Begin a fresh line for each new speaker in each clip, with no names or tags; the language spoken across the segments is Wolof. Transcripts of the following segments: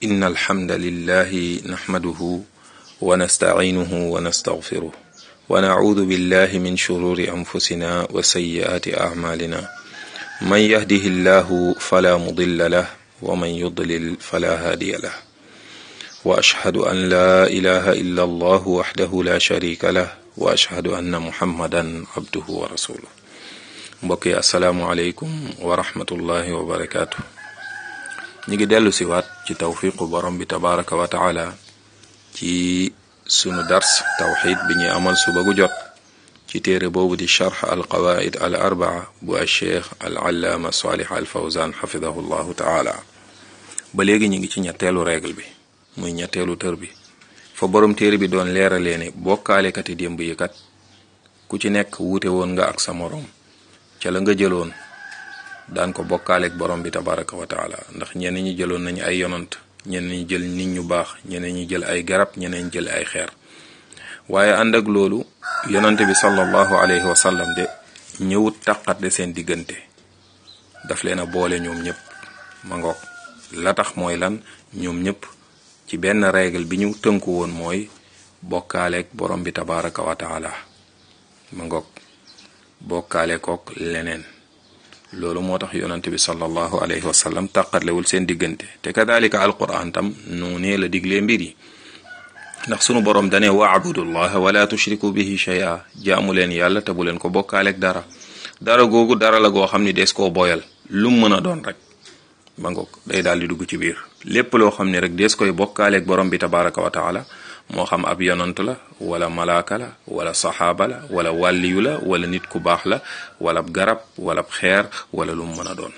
إن الحمد لله نحمده ونستعينه ونستغفره ونعوذ بالله من شرور أنفسنا وسيئات أعمالنا من يهده الله فلا مضل له ومن يضلل فلا هادي له وأشهد أن لا إله إلا الله وحده لا شريك له وأشهد أن محمدا عبده ورسوله mbokk yi asalaamualeykum wa rahmatullahi wa barakaatu ñu ngi dellu si waat ci tawfiqu borom bi tabaraka wa taala ci sunu dars tawxid bi ñuy amal suba gu jot ci téere boobu di charx al qawaid al arbaa bu al cheikh al allaama salih al fawzan xafidahu llahu taala ba léegi ñu ngi ci ñetteelu règle bi muy ñetteelu tër bi fa borom téere bi doon leeralee ne bokkaalekati démb yi kat ku ci nekk wuute woon nga ak sa moroom ca la nga jëloon daan ko bokkaaleeg borom bi tabaraka wa taala ndax ñenn ñi jëloon nañu ay yonant ñenn ñi jël nit ñu baax ñeneen ñi jël ay garab ñeneen jël ay xeer waaye ànd ak loolu yonante bi sallallahu alayhi wa sallam de ñëwut taqatle seen diggante daf leen a boole ñoom ñëpp ma ngoog la tax mooy lan ñoom ñëpp ci benn règle bi ñu tënku woon mooy bokkaaleeg borom bi tabaraka wa taala ma ngoog bokkaale kook leneen loolu moo tax yonante bi sallallahu alayhi wa sallam tàqatlewul seen diggante te kadalika alquran tam noonee la diglee mbir yi ndax sunu borom dane waabudullaha wala tushriku bihi shay'a jaamu leen yàlla te bu leen ko bokkaaleeg dara dara googu dara la goo xam ni des koo boyal lu mu mën a doon rek ba ngoog day daal di dugg ci biir lépp loo xam ne rek des koy bokkaaleeg borom bi tabaraka wa taala moo xam ab yonant la wala malaaka la wala saxaaba la wala wàlliyu la wala nit ku baax la wala garab wala xeer wala lu mu mën a doon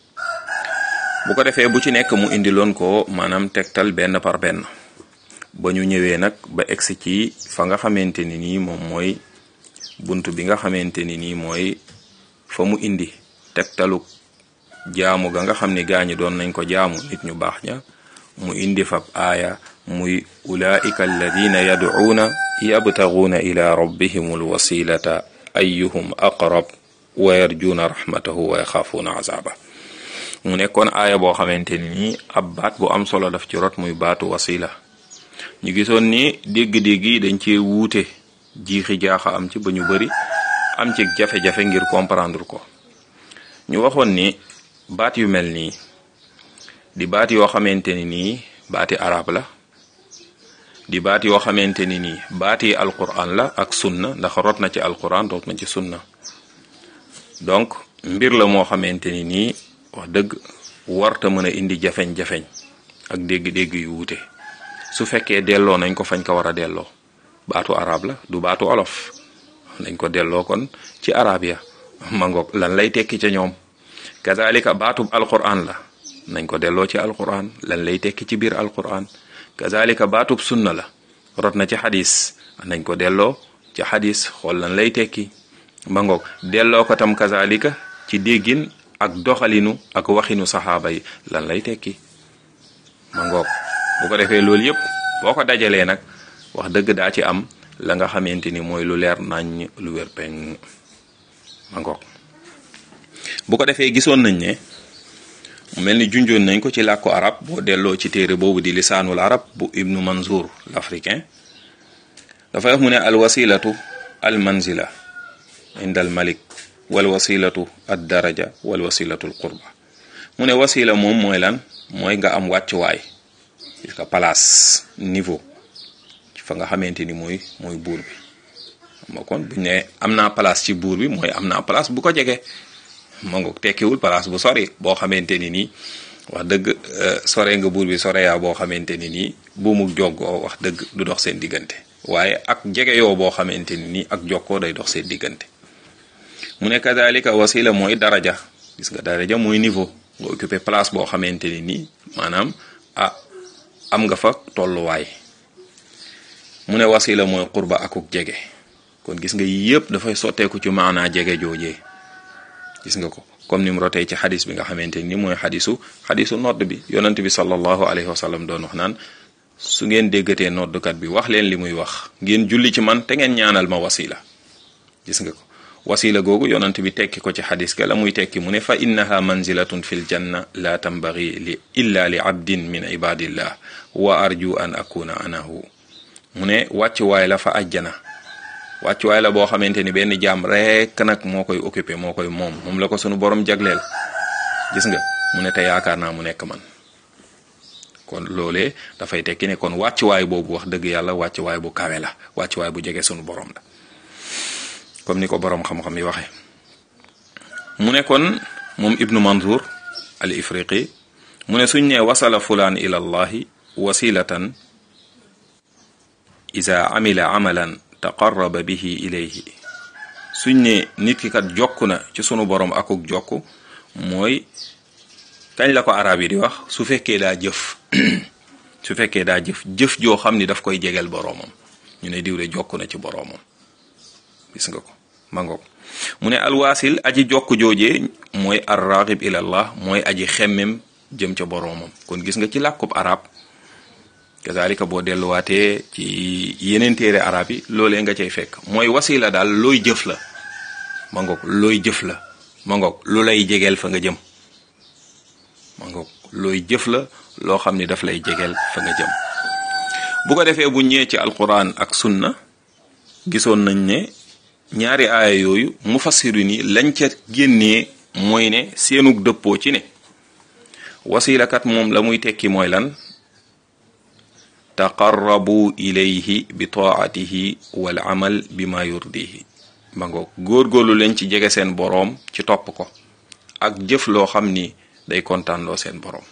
bu ko defee bu ci nekk mu indiloon ko maanaam tegtal benn par benn ba ñu ñëwee nag ba egsi ci fa nga xamante ni nii moom mooy bunt bi nga xamante ni nii mooy fa mu indi tegtalu jaamu ga nga xam ni gaañi doon nañ ko jaamu nit ñu baax ña mu indi fab aaya muy ulaika alladina yadcuuna yabtaguuna ila rabbihim alwasilata ayuhum aqrab wa yarjuuna rahmatahu wa yaxaafuuna azaaba mu nekkoon aaya boo xamante ni nii ab baat bu am solo daf ci rot muy baatu wasila ñu gisoon ni dégg-dégg yi dañ cee wuute jiixi jaaxa am ci ba ñu bari am ci jafe-jafe ngir comprendre ko ñu waxoon ni baat yu mel nii di baat yoo xamante ni nii baati arab la di baat yoo xamante ni nii baati alquran la ak sunna ndax rot na ci alquran rot na ci sunna donc mbir la moo xamante ni nii wax dëgg warta mën a indi jafeñ-jafeñ ak dégg-dégg yu wuute su fekkee delloo nañ ko fañ ko war a delloo baatu arab la du baatu olof nañ ko delloo kon ci arab ya mangoog lan lay tekki ca ñoom kazalika baatub alquran la nañ ko delloo ci alquran lan lay tekki ci biir alquran kazalika baatub sunna la rot na ci xadis nañ ko delloo ci xadis xool lan lay tekki ma ngoog delloo ko tam kazalika ci déggin ak doxalinu ak waxinu saxaaba yi lan lay tekki ma ngoog bu ko defee loolu yëpp boo ko dajalee nag wax dëgg daa ci am la nga xamante ni mooy lu leer nañ lu wér peng ma ngoog bu ko defee gisoon nañ ne mel ni junjoon nañ ko ci làkku arab boo delloo ci téere boobu di lisaanul arab bu ibnu manzour l'africain dafay wax mu ne al wasilatu al manzila inda al malik wal wasilatu ad daraja wal wasilatu al qurba mu ne wasila moom mooy lan mooy nga am wàccuwaay gis nga place niveau fa nga xamante ni mooy mooy buur bi xam nga kon buñ ne am naa place ci buur bi mooy am naa place bu ko jege ma ngoog tekkiwul place bu sori boo xamante ni nii wax dëgg sore nga buur bi sore yaa boo xamante ni nii bu mu joggoo wax dëgg du dox seen diggante waaye ak jege yoo boo xamante ni nii ak jokkoo day dox seen diggante mu ne kadalika wasila mooy daraja gis nga daraja mooy niveau nga occupé place boo xamante ni nii maanaam ah am nga fa tolluwaay mu ne wasila mooy qurba akuk jege kon gis nga yii yëpp dafay sotteeku ci maanaa jege joojee gis nga ko comme ni mu rotee ci xadis bi nga xamante ni mooy xadisu xadisu nodd bi yonent bi sallallahu alayhi wa sallam doon wax naan su ngeen déggatee noddkat bi wax leen li muy wax ngeen julli ci man te ngeen ñaanal ma wasila gis nga ko wasila googu yonant bi tekki ko ci xadis ga la muy tekki mu ne fa innaha manzilatun fil janna la tambagi li illa li abdin min ibadillah wa arju an akuna anahu mu ne wàccuwaay la fa ajjana wàccuwaay la boo xamante ni benn jaam rek nag moo koy occupé moo koy moom moom la ko sunu borom jagleel gis nga mu ne te yaakaar naa mu nekk man kon loolee dafay tekki ne kon wàccuwaay boobu wax dëgg yàlla wàccuwaay bu kawe la wàccuwaay bu jege sunu borom la comme ni ko borom xam-xam yi waxee mu ne kon moom ibnu manzour al ifriqi mu ne suñ ne wasala fulaan ila allahi wasilatan ida amila amalan taqarraba bihi ilayhi suñ ne nit ki kat jokk na ci sunu borom akuk jokk mooy kañ la ko arab yi di wax su fekkee daa jëf su fekkee daa jëf jëf joo xam ni daf koy jegel boroomam ñu ne diw de jokk na ci boroomam gis nga ko mangoog mu ne alwaasil aji jokk joojee mooy arraghib ilallah mooy aji xemmem jëm ca boroomam kon gis nga ci làkkub arab kazalika boo delluwaatee ci yeneen téere arab yi loolee nga cay fekk mooy wasila daal looy jëf la mangoog looy jëf la mangoog lu lay jegeel fa nga jëm mangoog looy jëf la loo xam ni daf lay jegeel fa nga jëm bu ko defee bu ñëwee ci alquran ak sunna gisoon nañ ne ñaari aaya yooyu mufassirin yi lañ ca génnee mooy ne seenug dëppoo ci ne wasilakat moom la muy tekki mooy lan taqarrabu ilayhi bi taatihi wal amal bi ma yurdihi ma ngoog góorgóorlu leen ci jege seen boroom ci topp ko ak jëf loo xam ni day kontaanloo seen boroom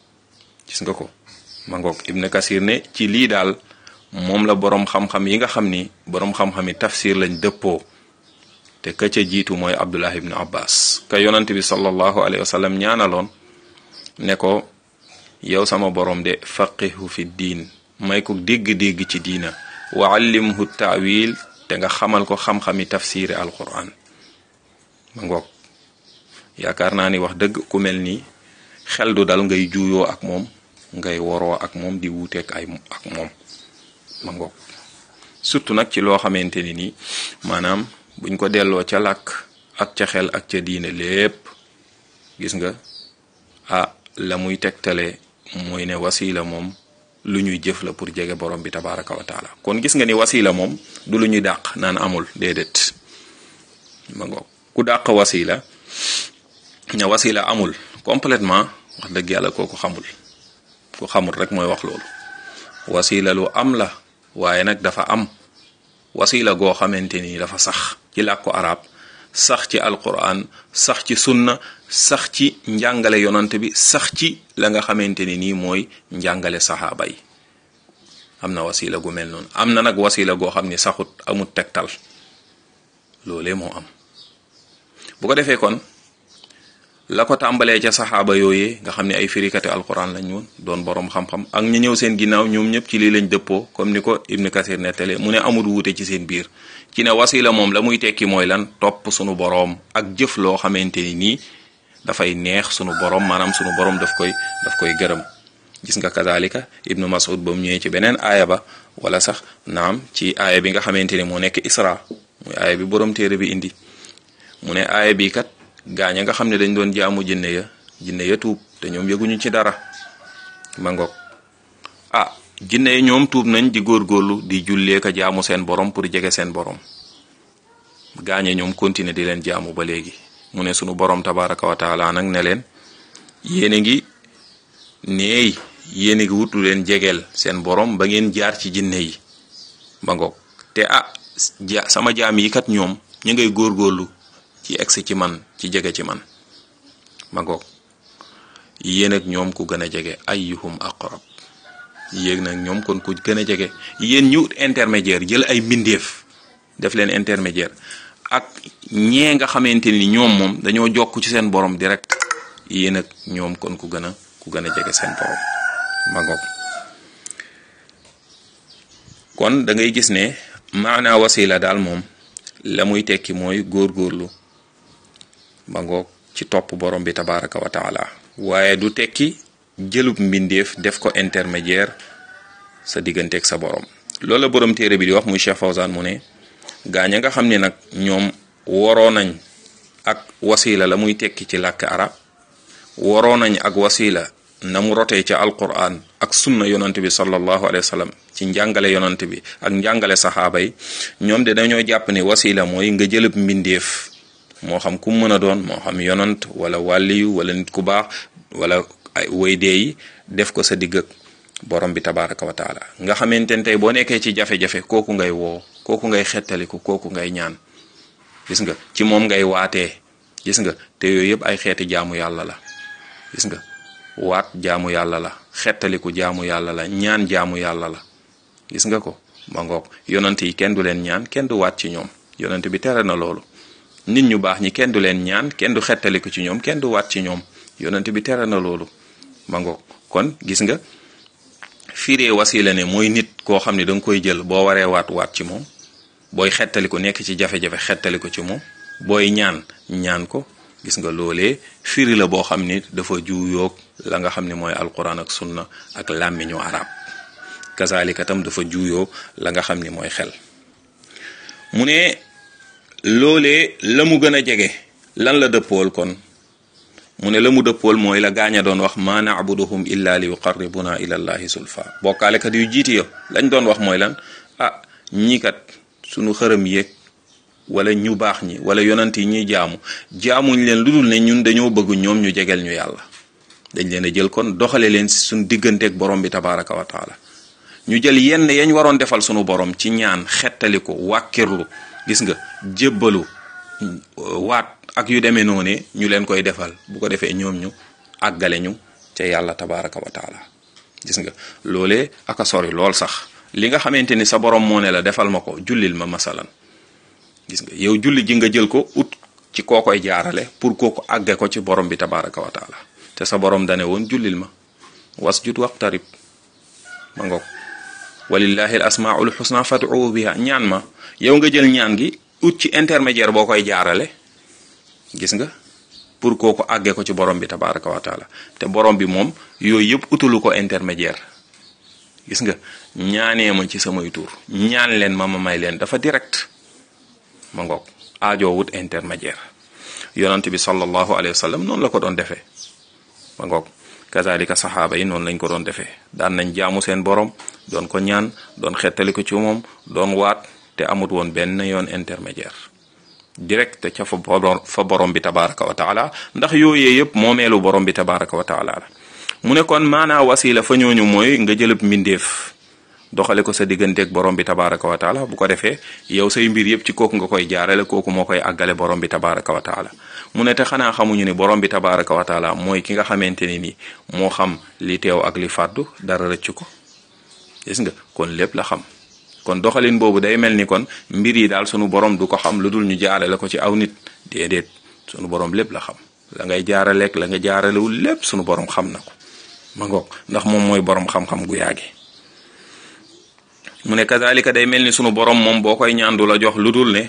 gis nga ko ma ngoog ibn kasir ne ci lii daal moom la boroom xam-xam yi nga xam ni boroom xam-xam yi tafsir lañ dëppoo te ka ca jiitu mooy abdullah ibn abbas ka yonant bi sallallahu alayhi wa sallam ñaanaloon ne ko yow sama boroom de faqihu fi diin may ko dégg-dégg ci diina wa allimhu taawil te nga xamal ko xam-xami tafsiri alquran ma ngoog yaakaar naa ni wax dëgg ku mel nii xel du dal ngay juuyoo ak moom ngay woroo ak moom di wuuteek ay ak moom ma ngoog surtout nag ci loo xamante ni nii maanaam buñ ko delloo ca làkk ak ca xel ak ca diine lépp gis nga ah la muy tegtale mooy ne wasila moom lu ñuy jëf la pour jege borom bi tabaraka wa taala kon gis nga ni wasila moom du lu ñuy dàq naan amul déedéet ma ngoog ku dàq wasila ña wasila amul complètement wax dëgg yàlla kooku xamul ku xamul rek mooy wax loolu wasila lu am la waaye nag dafa am wasila goo xamante ni dafa sax ci làkku arab sax ci alquran sax ci sunna sax ci njàngale yonant bi sax ci la nga xamante ni nii mooy njàngale saxaaba yi am na wasila gu mel noonu am na nag wasila goo xam ni saxut amut tegtal loolee moo am bu ko defee kon la ko tàmbalee ca saxaaba yooyee nga xam ne ay firikati alquran lañ woon doon boroom xam-xam ak ñu ñëw seen ginnaaw ñoom ñëpp ci lii lañ dëppoo comme ni ko ibnu kasir nettale mu ne amul wuute ci seen biir ci ne wasila moom la muy tekki mooy lan topp sunu boroom ak jëf loo xamante ni nii dafay neex sunu boroom maanaam sunu boroom daf koy daf koy gërëm gis nga kazalika ibnu mas'ud ba mu ñëwee ci beneen aaya ba wala sax naam ci aaya bi nga xamante ni moo nekk isra muy aaya bi boroom téere bi indi mu ne aaya bi kat gaaña nga xam ne dañ doon jaamu jinne ya jinne ya tuub te ñoom yëguñu ci dara ma ngoog ah jinne ya ñoom tuub nañ di góorgóorlu di jullee ka jaamu seen borom pour jege seen borom gaañe ñoom continuer di leen jaamu ba léegi mu ne sunu borom tabaraka wa taala nag ne leen yéen a ngi neey yéen a ngi wut lu leen jegeel seen borom ba ngeen jaar ci jinne yi ma ngoog te ah ja sama jaam yi kat ñoom ñu ngay góorgóorlu ci egsi ci man ci jege ci man ma ngoog yéen ak ñoom ku gën a jege ayyuhum aqrab yéeg nag ñoom kon ku gën a jege yéen ñu intermédiaire jël ay mbindeef def leen intermédiaire ak ñee nga xamante ni ñoom moom dañoo jokk ci seen borom direct yéen ak ñoom kon ku gën a ku gën a jege seen borom ma ngoog kon da ngay gis ne maanaa wasila daal moom la muy tekki mooy góorgóorlu ba ngoog ci topp borom bi tabaraka wa taala waaye du tekki jëlub mbindeef def ko intermédiaire sa digganteeg sa borom loolu la borom téere bi di wax muy Cheikh Fawzan mu ne gaañ nga xam ne nag ñoom waroo nañ ak wasila la muy tekki ci làkk arab waroo nañ ak wasila na mu rotee ca alquran ak sunna yonant bi sallallahu alayhi wa sallam ci njàngale yonant bi ak njàngale saxaaba yi ñoom de dañoo jàpp ne wasila mooy nga jëlëb mbindeef moo xam ku mën a doon moo xam yonant wala wàlliyu wala nit ku baax wala ay waydee yi def ko sa digg ak borom bi tabaraka wa taala nga xamante ne tey boo nekkee ci jafe-jafe kooku ngay woo kooku ngay xettaliku kooku ngay ñaan gis nga ci moom ngay waatee gis nga te yooyu yëpp ay xeeti jaamu yàlla la gis nga waat jaamu yàlla la xettaliku jaamu yàlla la ñaan jaamu yàlla la gis nga ko ma ngoog yonant yi kenn du leen ñaan kenn du waat ci ñoom yonant bi tere na loolu nit ñu baax ñi kenn du leen ñaan kenn du xettaliku ci ñoom kenn du waat ci ñoom yonant bi tere na loolu ma ngoog kon gis nga firee wasila ne mooy nit koo xam ne da nga koy jël boo waree waat waat ci moom booy xettaliku nekk ci jafe-jafe xettaliku ci moom booy ñaan ñaan ko gis nga loolee firi la boo xam ni dafa juuyoog la nga xam ne mooy alquran ak sunna ak làmmiñu arab kazalika tam dafa juuyoo la nga xam ni mooy xel mu ne loolee la mu gën a jege lan la dëppool kon mu ne la mu dëppool mooy la gaaña doon wax ma naabuduhum illa li yuqarribuna ila llahi sulfa bokkaalekat yu jiiti yo lañ doon wax mooy lan ah ñii kat sunu xërëm yéeg wala ñu baax ñi wala yonant yi ñuy jaamu jaamuñ leen lu dul ne ñun dañoo bëgg ñoom ñu jegeel ñu yàlla dañ leen a jël kon doxale leen si suñ digganteeg borom bi tabaraka wa taala ñu jël yenn yañ waroon defal sunu borom ci ñaan xettali ko wàkkirlu gis nga jébbalu waat ak yu demee noonu ñu leen koy defal bu ko defee ñoom ñu àggale ñu ca yàlla tabaraka wa taala gis nga loolee aka sori lool sax li nga xamante ni sa borom moo ne la defal ma ko jullil ma masalan gis nga yow julli ji nga jël ko ut ci koo koy jaarale pour kooku àgge ko ci borom bi tabaraka wa taala te sa borom dane woon jullil ma wasjud waqtarib ma ngoog walillahi al asmaul xusna fad'u biha ñaan ma yow nga jël ñaan gi ut ci intermédiaire boo koy jaarale gis nga pour kooku àggee ko ci borom bi tabaraka wa taala te borom bi moom yooyu yëpp utalu ko intermédiaire gis nga ñaanee ma ci samay tur ñaan leen ma ma may leen dafa direct ma ngoog aajoo wut intermédiaire yonent bi sallallahu alayhi wa sallam noonu la ko doon defee ma ngoog kazalika saxaaba yi noonu lañ ko doon defee daan nañ jaamu seen borom doon ko ñaan doon xettali ko ci moom doon waat te amut woon benn yoon intermédiaire direct ca fa borom fa borom bi tabaraka wa taala ndax yooyee yëpp moomeelu borom bi tabaraka wa taala la mu ne kon maanaa wasila fa ñooñu mooy nga jëlëb mbindeef doxale ko sa digganteeg borom bi tabaraka wa taala bu ko defee yow say mbir yëpp ci kooku nga koy jaarale kooku moo koy àggale borom bi tabaraka wa taala mu ne te xanaa xamuñu ni borom bi tabaraka wa taala mooy ki nga xamante ni nii moo xam li teew ak li fàddu dara rëcc ko gis nga kon lépp la xam kon doxalin boobu day mel ni kon mbir yi daal sunu borom du ko xam lu dul ñu jaarale ko ci aw nit déedéet sunu borom lépp la xam la ngay jaaraleeg la nga jaaralewul lépp sunu borom xam na ko ma ngoog ndax moom mooy borom xam-xam gu yaage mu ne kazalika day mel ni sunu borom moom boo koy ñaan du la jox lu dul ne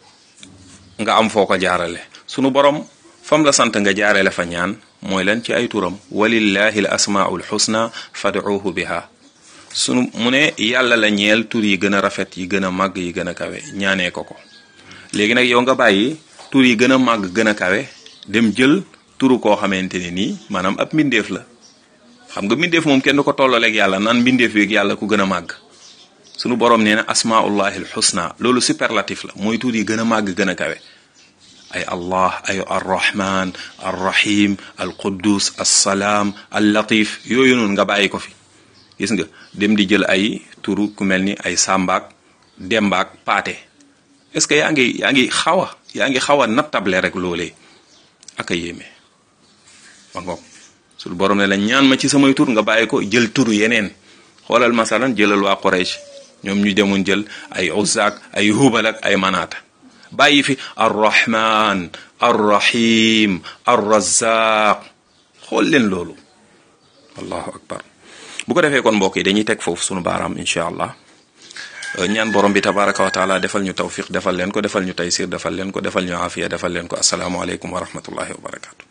nga am foo ko jaarale sunu borom fam la sant nga jaarale fa ñaan mooy lan ci ay turam walillahi al asmaul xusna fad'uuhu biha sunu mu ne yàlla la ñeel tur yi gën a rafet yi gën a màgg yi gën a kawe ñaanee ko ko léegi nag yow nga bàyyi tur yi gën a màgg gën a kawe dem jël turu koo xamante ne nii maanaam ab mbindeef la xam nga mbindeef moom kenn du ko tollaleeg yàlla naan mbindeef yeeg yàlla ku gën a màgg sunu borom nee na asmaullahi alxusna loolu superlatif la mooy tur yi gën a màgg gën a kawe ay allah ay arrahman arrahim alquddus assalaam allatif yooyu noonu nga bàyyi ko fi gis nga dem di jël ay turu ku mel ni ay sàmbaak dembaak paate est-ce que yaa ngi yaa ngi xaw a yaa ngi xaw a nattable rek loolee ak a yéeme ma ngoog su borom ne la ñaan ma ci samay tur nga bàyyi ko jël turu yeneen xoolal masalan jëlal waa Quraysh ñoom ñu demoon jël ay uzzaak ay hubal ak ay manaata bàyyi fi arrahman arrahim arrazaq xool leen loolu allahu akbar bu ko defee kon mbokk yi dañuy teg foofu sunu baaraam incha allah ñaan borom bi tabaraka wa taala defal ñu tawfiq defal leen ko defal ñu taysir defal leen ko defal ñu afiya defal leen ko asalaamualeykum wa rahmatullahi wa barakatu